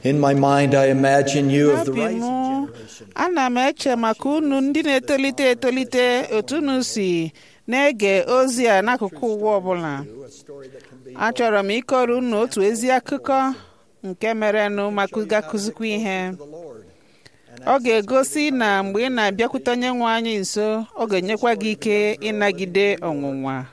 In my mind, I imagine you of the n'obi rising m generation. ana m eche maka unu ndị na-etolite etolite otu unu si na-ege ozi a n'akụkụ ụwa ọbụla A story that can be achọrọ m ịkọrọ unu otu ezi akụkọ nke merenụ maka gakụzikwa ihe the Lord. ọ ga-egosi na mgbe ị na-abịakwute onye nwe anyị nso ọ ga-enyekwa gị ike ịnagide ọnwụnwa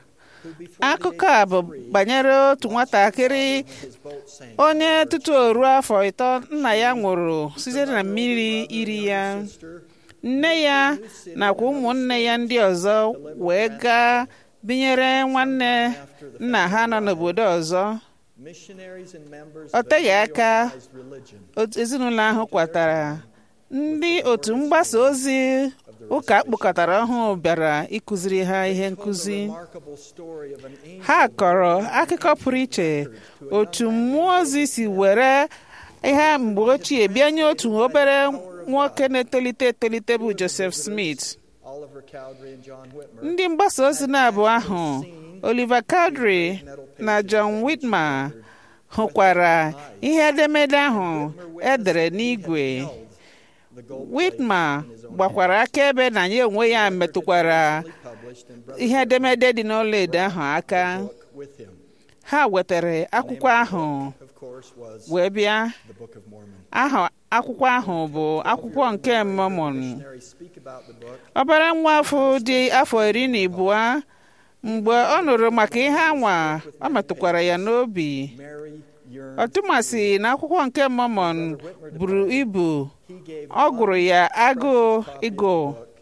akụkọ a bụ banyere otu nwatakịrị His boat sank. onye tutu o ruo afọ ịtọ nna ya nwụrụ site na mmiri iri ya Sister, nne ya nakwa ụmụnne ya ndị ọzọ wee gaa binyere nwanne nna ha nọ n'obodo ọzọ missionaries and members Ọ of a teghị aka organized religion otu ezinụlọ ahụ kwatara ndị otu mgbasa ozi ụka akpụkọtara ọhụụ bịara ịkụziri ha ihe nkụzi remarkable story of an angel ha kọrọ akụkọ pụrụ iche otu mmụọ ozi si were ihe mgbe ochie bịanye otu obere nwoke na-etolite etolite bụ Joseph Smith Oliver Cowdery and John Whitmer ndị mgbasa ozi na-abụ ahụ Oliver Cowdery na John Whitmer hụkwara ihe edemede ahụ edere n'igwe the gold Whitmer gbakwara akaebe na ya onwe ya metụkwara published and brought ihe edemede dị n'ọlaedo ahụ aka with him ha wetara akwụkwọ ahụ of course was wee bịa the Book of Mormon aha akwụkwọ ahụ bụ akwụkwọ nke Mormon missionaries speak about the book ọbara nwa afọ dị afọ iri na abụọ mgbe ọ nụrụ maka ihe anwa ọ metụkwara ya n'obi Mary yearned ọtụmasị na akwụkwọ nke Mormon buru ibu he gave ọ gụrụ ya agụụ ịgụ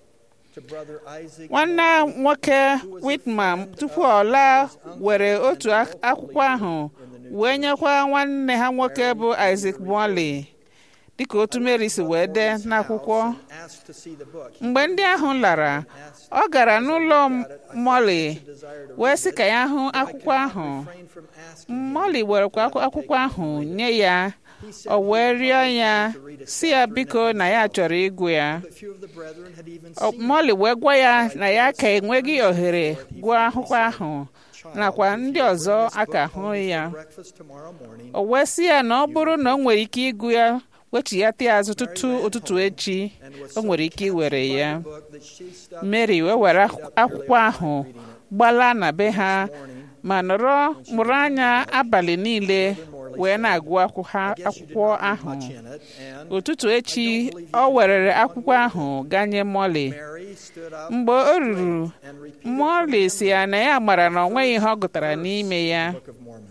to brother Isaac nwanne nwoke Whitman tupu ọ laa were otu ak- akwụkwọ ahụ wee nyekwa nwanne ha nwoke bụ Isaac Morley dịka otu Mary si wee dee n'akwụkwọ asked to see the book he mgbe ndị ahụ lara ọ gara n'ụlọ Morley desired to wee sị ka ya hụ akwụkwọ ahụ refrain from asking Molly werekwa akwụ- akwụkwọ ahụ nye ya o wee rịọ ya si ya biko na ya chọrọ ịgụ ya but few of the brethren had even O- seen Molly wee gwa ya na ya ka enweghị ohere gụọ akwụkwọ ahụ nakwa ndị ọzọ aka hụ ya breakfast tomorrow morning o wee sị ya na ọ bụrụ na o nwere ike ịgụ ya wechighata ya azụ tutu ụtụtụ echi o nwere ike iwere ya book that she stuck Mary wee were akwụ- akwụkwọ ahụ gbalaa na be ha ma nọrọ mụrụ anya abalị niile wee na-agụ akwụ- ha- akwụkwọ ahụ in it and ụtụtụ echi ọ werere akwụkwọ ahụ ganye Molly Mary stood up mgbe o ruru and repeated Molly si ya na ya mara na ọ nweghị ihe ọ gụtara n'ime ya the Book of Mormon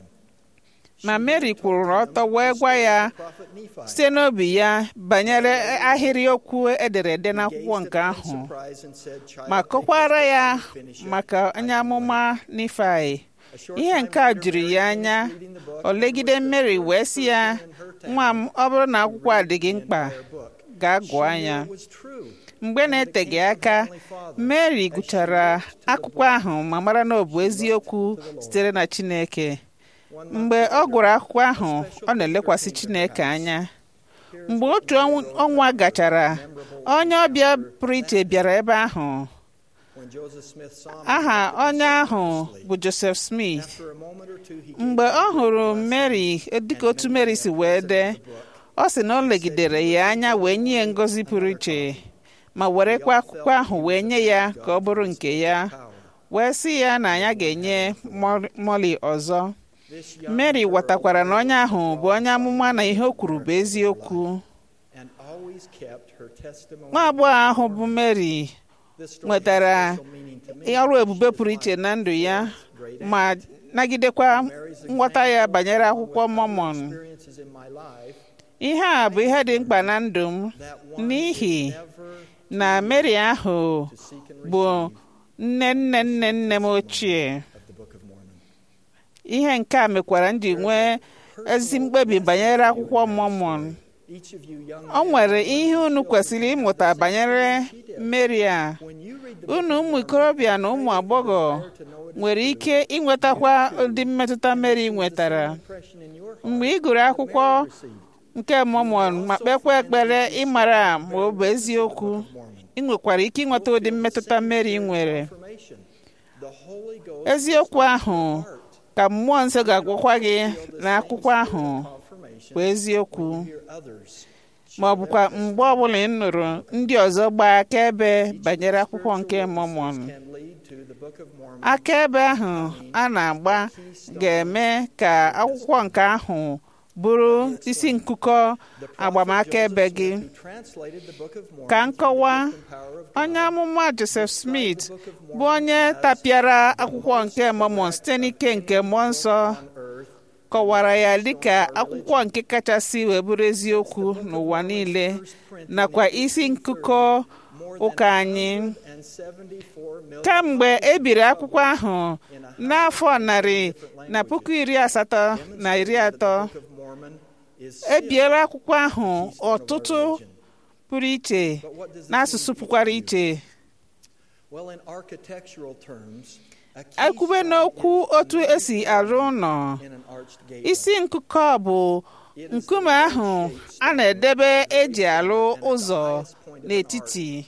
ma Mary kwụrụ ọtọ wee gwa ya prophet Nephi site n'obi ya banyere ahịrị okwu ederede n'akwụkwọ nke ahụ surprised and said child ma kọkwara ya maka onye amụma Nifai ihe nke a jiri ya anya o legide Mary wee sị ya nwa m ọ bụrụ na akwụkwọ a dị gị mkpa gaa gụọ ya it was true mgbe na-eteghị aka Mary gụchara akwụkwọ ahụ ma mara na ọ bụ eziokwu sitere na Chineke mgbe ọ gụrụ akwụkwọ ahụ ọ na-elekwasị Chineke anya mgbe otu ọnw- ọnwa gachara onye ọbịa pụrụ iche bịara ebe ahụ when Joseph Smith saw me aha onye ahụ bụ Joseph Smith after a moment or two he mgbe ọ hụrụ Mary dịka otu Mary si wee dee ọ sị na ọ legidere ya anya wee nye ya ngọzi pụrụ iche ma werekwa akwụkwọ ahụ wee nye ya ka ọ bụrụ nke ya wee sị ya na ya ga-enye Mol- Molly ọzọ this young Mary ghọtakwara na onye ahụ bụ onye amụma na ihe o kwuru bụ eziokwu and always kept her testimony nwa agbọghọ ahụ bụ Mary This story nwetara has special meaning to me. ọrụ ebube pụrụ iche na ndụ ya ma nagidekwa nghọta ya banyere akwụkwọ Mormon experiences in my life ihe a bụ ihe dị mkpa na ndụ m that one n'ihi never na Mary ahụ to seek and bụ nne nne nne nne m ochie of the Book of Mormon. ihe nke a mekwara m ji nwee ezi mkpebi banyere akwụkwọ Mormon Each of you young o men, nwere ihe unu kwesịrị ịmụta banyere Mary a when you read the book unu ụmụ ikorobịa na ụmụ agbọghọ to know it nwere ike ịnwetakwa ụdị mmetụta Mary nwetara impression in your heart mgbe ị gụrụ akwụkwọ received nke Mormon ma kpekwa ekpere ịmara ma ọ bụ eziokwu Mormon. ị nwekwara ike ịnweta ụdị mmetụta Mary nwere Information. The Holy Ghost eziokwu ahụ ka mmụọ nsọ ga-agwakwa gị n'akwụkwọ ahụ confirmation bụ eziokwu hear others ma ọ bụkwa mgbe ọbụla ị nụrụ ndị ọzọ gbaa akaebe banyere akwụkwọ nke Mormon can lead to the Book of Mormon akaebe ahụ a na-agba ga-eme ka akwụkwọ nke ahụ bụrụ isi nkụkọ agbamakaebe gị who translated the Book of Mormon ka nkọwa and power of God. onye amụma Joseph Smith bụ onye tapịara akwụkwọ nke Mormon site n'ike nke mmụọ nsọ on earth kọwara ya dịka akwụkwọ nke kachasị wee bụrụ eziokwu n'ụwa niile nakwa isi nkụkọ ụka anyị and 74 million kamgbe e biri akwụkwọ ahụ n'afọ narị na puku iri asatọ na iri atọ Book of Mormon is e biela akwụkwọ ahụ ọtụtụ pụrụ iche but what does it n'asụsụ mean? pụkwara iche Well, in architectural terms, a ekwube keystone n'okwu is otu esi arụ ụlọ in an arched gateway. isi nkụkọ bụ nkume ahụ a na-edebe eji alụ ụzọ n'etiti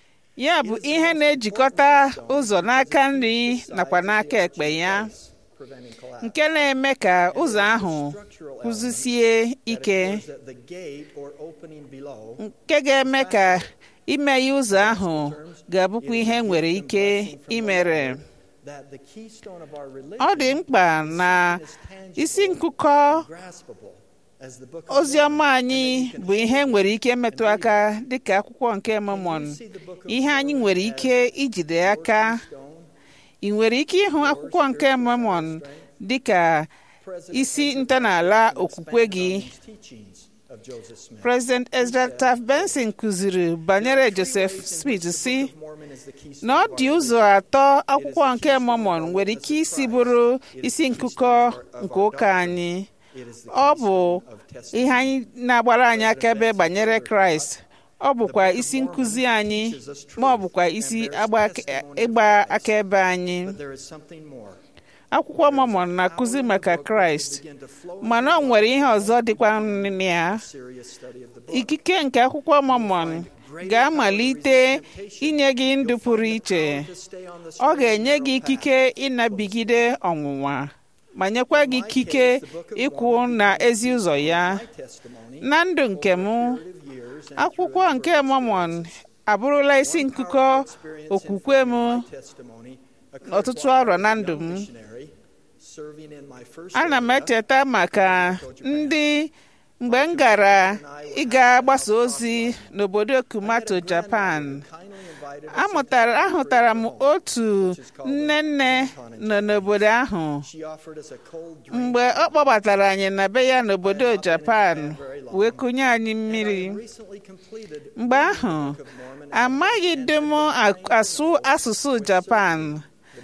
ya bụ ihe na-ejikọta ụzọ n'aka nri nakwa n'aka ekpe ya preventing collapse. nke na-eme ka ụzọ ahụ Structural kwụzisie ike element that the gate or opening below nke ga-eme ka imeghe ụzọ ahụ ga-abụkwa ihe nwere ike imere that the keystone of our ọ dị religion mkpa na is tangible, isi nkụkọ graspable as the Book of ozi ọma Mormon, anyị bụ ihe nwere ike metụ aka dịka akwụkwọ nke Mormon ihe anyị nwere ike ijide aka stone, ị nwere ike ịhụ akwụkwọ nke Mormon dịka President isi ntọala okwukwe gị teachings of Joseph Smith. President Ezra Taft Benson kụziri banyere Joseph Smith si Mormon is the keystone na ọ of our dị ụzọ atọ akwụkwọ nke Mormon nwere ike isi bụrụ isi nkụkọ nke ụka anyị It is the ọ bụ keystone of testimony. ihe anyị na-agbara anyị akaebe banyere Kraịst ọ bụkwa isi nkụzi anyị ma ọ bụkwa isi agba- ịgba akaebe anyị But there is something more. akwụkwọ Mormon na-akụzi maka Kraịst Begin to flow mana ọ nwere ihe ọzọ dịkwa na ya serious study of the book. ikike nke akwụkwọ Mormon ga-amalite inye gị ndụ pụrụ iche To stay on the ọ straight ga-enye and gị narrow path. ikike ịnabigide ọnwụnwa ma nyekwa gị ikike ịkwụ na ezi ụzọ ya My testimony na ndụ nke m of years and akwụkwọ nke Mormon abụrụla isi nkụkọ okwukwe m testimony ọtụtụ arọ na ndụ m missionary serving in my first ana m area echeta maka ndị mgbe m gara ịga gbasa ozi n'obodo Kumato Japan kindly invited us amụtara ahụtara m otu nne nne nọ n'obodo ahụ she offered us a cold drink mgbe ọ kpọbatara anyị na be ya n'obodo Japan wee kụnye anyị mmiri recently completed mgbe ahụ amaghị dị m asụ asụsụ Japan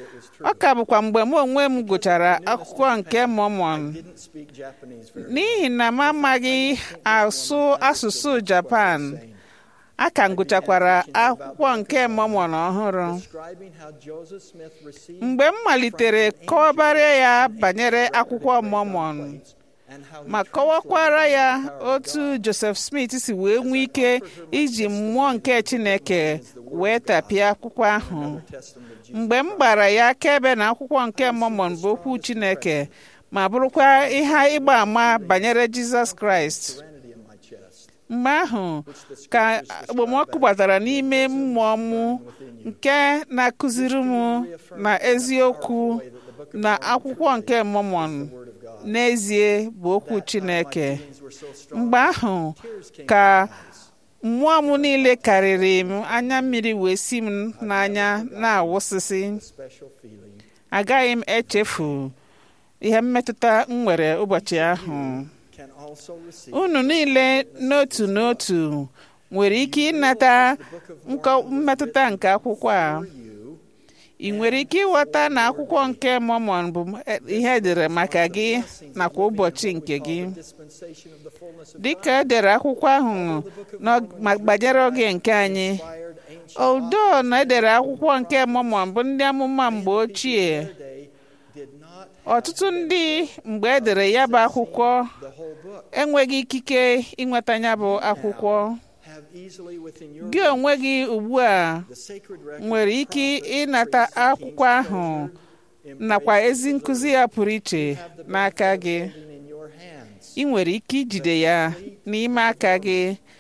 ọ ka bụkwa mgbe m onwe m gụchara akwụkwọ nke Mormon didn't speak Japanese very n'ihi na m amaghị asụ asụsụ Japan a ka m gụchakwara akwụkwọ nke Mormon ọhụrụ describing how Joseph Smith received mgbe m malitere kọwabara ya banyere akwụkwọ Mormon and how he ma kọwakwara ya otu Joseph Smith si wee nwee ike iji mmụọ nke Chineke wee tapịa akwụkwọ ahụ testament of Jesus mgbe m gbara ya akaebe na akwụkwọ nke Mormon bụ okwu Chineke ma bụrụkwa ihe ịgba ama banyere Jizọs Kraịst serenity in my chest mgbe ahụ ka okpomọkụ gbatara n'ime mmụọ m nke na-akụziri m na eziokwu na akwụkwọ nke Mormon n'ezie bụ okwu Chineke things were so strong mgbe ahụ ka mmụọ m niile karịrị m anya mmiri wee si m n'anya na-awụsịsị special feeling agaghị m echefu ihe mmetụta m nwere ụbọchị ahụ can also receive unu niile n'otu n'otu nwere ike ịnata nkọ- mmetụta nke akwụkwọ a you ị nwere ike ịghọta na akwụkwọ nke Mormon bụ ihe edere maka gị nakwa ụbọchị nke gị dispensation of the fullness of dịka edere akwụkwọ ahụ n'og- ma gbanyere oge nke anyị inspired ancient odo na edere akwụkwọ nke Mormon bụ ndị amụma mgbe ochie day did not ọtụtụ ndị mgbe edere ya bụ akwụkwọ the whole book enweghị ikike ịnweta ya bụ akwụkwọ have easily within your gị onwe gị ugbu a the sacred record nwere ike ịnata akwụkwọ ahụ nakwa ezi nkụzi ya pụrụ iche n'aka gị in your hands ị nwere ike ijide ya n'ime aka gị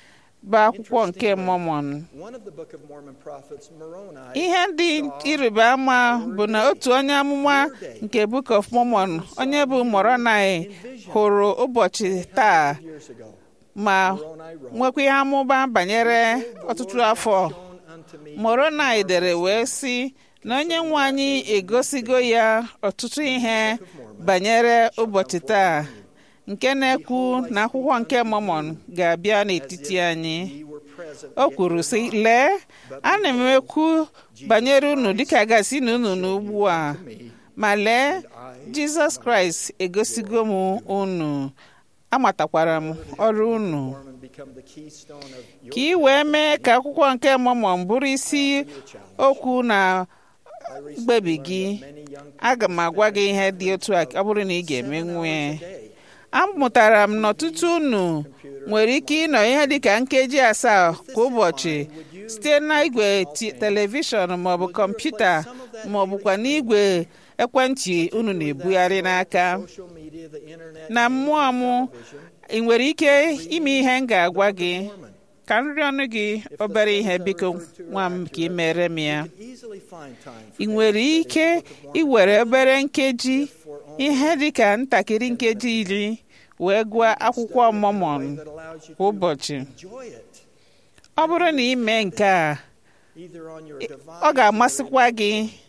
bụ akwụkwọ nke Mọmọn One of the Book of Mormon prophets, Moroni, ihe dị ịrịba ama bụ na otu onye amụma nke Book of Mormon onye bụ Moroni hụrụ ụbọchị taa years ago, ma Moroni wrote, nwekwa ihe amụma banyere ọtụtụ afọ shown unto me Moroni dere wee sị na onye nwe anyị egosigo ya ọtụtụ ihe banyere ụbọchị taa nke na-ekwu na akwụkwọ nke Mormon ga-abịa n'etiti anyị ye were present, o kwuru sị lee ana m ekwu banyere unu dịka gasị na unu n'ugbu a ma lee Jizọs Kraịst egosigo m unu amatakwara m ọrụ unu Mormon become the keystone of your ka ị wee mee ka akwụkwọ nke Mormon bụrụ isi okwu na I recently mkpebi learned gị that many young aga m agwa gị ihe dị otu a ọ bụrụ na ị ga-emenwu ya today amụtara m n'ọtụtụ unu nwere ike ịnọ ihe dịka nkeji asaa kwa ụbọchị site na igwe ti- telivishọn maọbụ kọmputa maọbụkwa n'igwe ekwentị unu na-ebugharị n'aka social media, the internet, na mmụọ m ị nwere ike ime ihe m ga-agwa gị Mormon, ka nri ọnụ gị obere ihe biko nwa m ka ị mere m ya could easily find time ị for nwere ike iwere obere nkeji ihe dịka ntakịrị nkeji iri wee gụọ akwụkwọ Mormon that allows you kwa to ụbọchị enjoy it, ọ bụrụ na ị mee nke a either on your ọ device ga-amasịkwa gị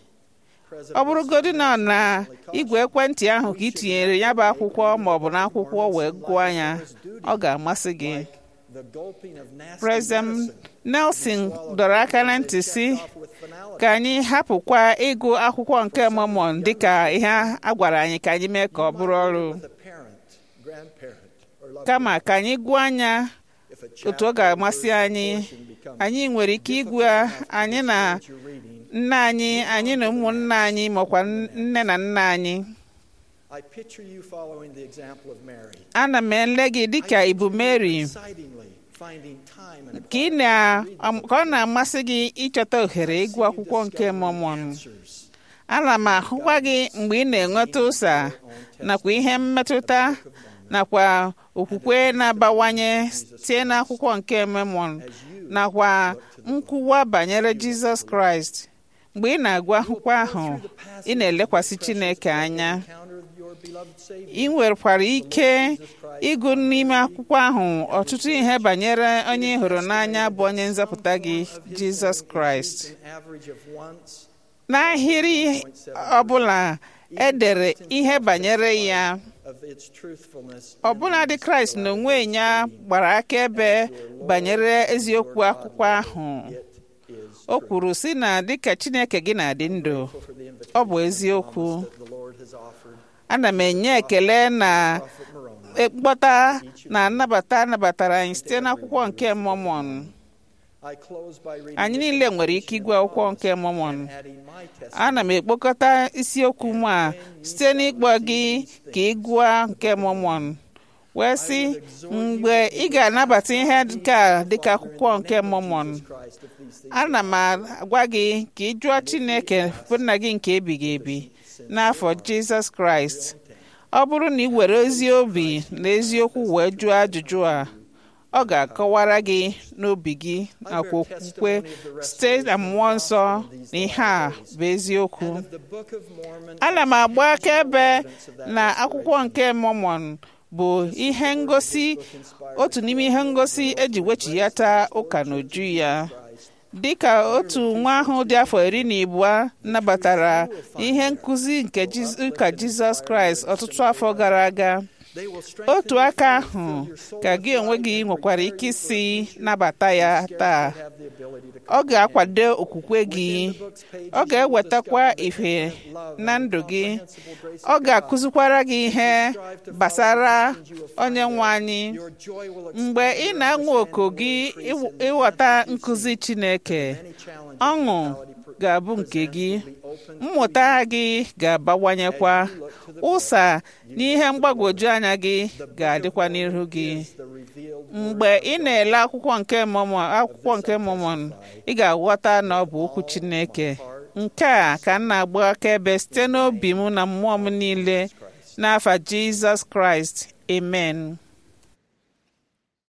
present ọ bụrụgodị na ọ na igwe ekwentị ahụ ka ị tinyere ya bụ akwụkwọ maọbụ na akwụkwọ wee gụọ ya ọ ga-amasị gị the gulping of nasty President medicine Nelson dọrọ aka na ntị si off with finality. ka anyị hapụkwa ịgụ akwụkwọ nke Mormon dịka ihe a gwara anyị ka anyị mee ka ọ bụrụ ọrụ With a parent, grandparent, or loved kama ka anyị gụọ anya if a otu ọ chapter ga-amasị or anyị portion becomes anyị nwere ike ịgụ anyị na what you're reading, nne anyị anyị na ụmụnne anyị makwa nne na nna anyị I picture you following the example of Mary. ana m ele gị dịka ibu Mary Excitingly finding time and ka ị na ka ọ na-amasị gị ịchọta ohere ịgụ akwụkwọ nke Mormon answers. ana m ahụkwa gị mgbe ị na-enweta ụsa nakwa ihe mmetụta nakwa okwukwe na-abawanye site n'akwụkwọ nke Mormon nakwa nkwuwa banyere Jizọs Kraịst mgbe ị na-agụ akwụkwọ ahụ ị na-elekwasị Chineke anya Encounter of your beloved Savior. ị nwekwara ike ịgụ n'ime akwụkwọ ahụ ọtụtụ ihe banyere onye ị hụrụ n'anya bụ onye nzọpụta gị Jizọs Kraịst An average of once n'ahịrị ọbụla edere ihe banyere ya of its truthfulness. ọbụladị Kraịst na onwe ya gbara akaebe banyere eziokwu akwụkwọ ahụ It is o kwuru sị na dịka Chineke gị na-adị ndụ for the ọ invitation bụ eziokwu that the Lord has offered ana m enye ekele na Prophet Moroni. mkpọta na nnabata anabatara anyị site n'akwụkwọ nke Mormon I close by reading anyị the niile nwere ike ịgụ akwụkwọ nke Mormon adding my testimony. ana m ekpokọta isiokwu m a site n'ịkpọ gị ka ị gụọ nke Mormon wee sị mgbe ị ga-anabata ihe nke a dịka akwụkwọ nke Mormon Christ of these things. ana m agwa gị ka ị jụọ Chineke bụ nna gị nke ebighị ebi n'afọ Jizọs Kraịst ọ bụrụ na ị were ezi obi na eziokwu wee jụọ ajụjụ a ọ ga-akọwara gị n'obi gị nakwa okwukwe site na mmụọ nsọ na ihe a bụ eziokwu Of the Book of Mormon ana m agba akaebe na akwụkwọ nke Mormon bụ ihe ngosi otu n'ime ihe ngosi eji wechiyata ụka n'uju ya dịka otu nwa ahụ dị afọ iri na abụọ nabatara ihe nkụzi nke Jiz- ụka Jizọs Kraịst ọtụtụ afọ gara aga they will strengthen otu aka ahụ ka gị onwe gị nwekwara ike isi nabata ya taa have the ability to ọ ga-akwado okwukwe gị ọ ga-ewetakwa ihe na ndụ gị ọ ga-akụzikwara gị ihe gbasara onye nwe anyị your joy will mgbe ị na-anwa oku gị ịw- ịghọta nkụzi Chineke ọṅụ ga-abụ nke gị mmụta gị ga-abawanyekwa ụsa na ihe mgbagwoju anya gị ga-adịkwa n'ihu gị the revealed mgbe ị na-ele akwụkwọ nke Mormon akwụkwọ nke Mormon ị ga-aghọta na ọ bụ okwu Chineke nke a ka m na-agba akaebe site n'obi m na mmụọ m niile n'afa Jizọs Kraịst amen